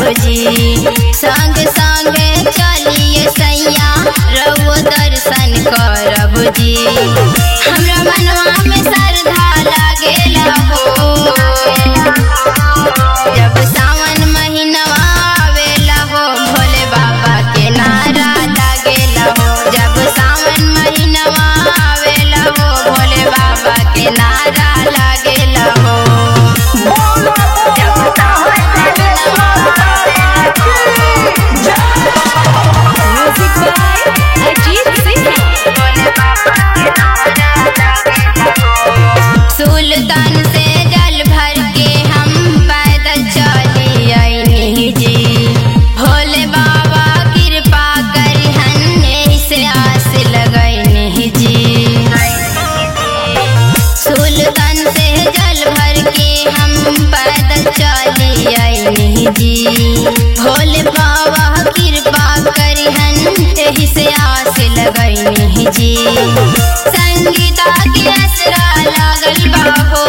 जी संग संग चलिए सैया रउओ दर्शन करब जी हमरा मनवा में श्रद्धा लागेला हो जब सावन महीनवा आवेला हो भोले बाबा के नारा लागेला हो जब सावन महीनवा आवेला हो भोले बाबा के नारा लागेला हो जब सावन महीनवा आवेला म्यूजिक बाय अजीत सिंह भोले बाबा के नारा लागेला हो सुल्तान से जल भर के हम पैदल चली आईनी जी भोले बाबा कृपा करिहन एही से आस लगैनी जी सुल्तान से जल भर के हम पैदल चली आईनी जी भोले बाबा कृपा करिहन एही से आस लगैनी जी संगीता के असरा लागल बा हो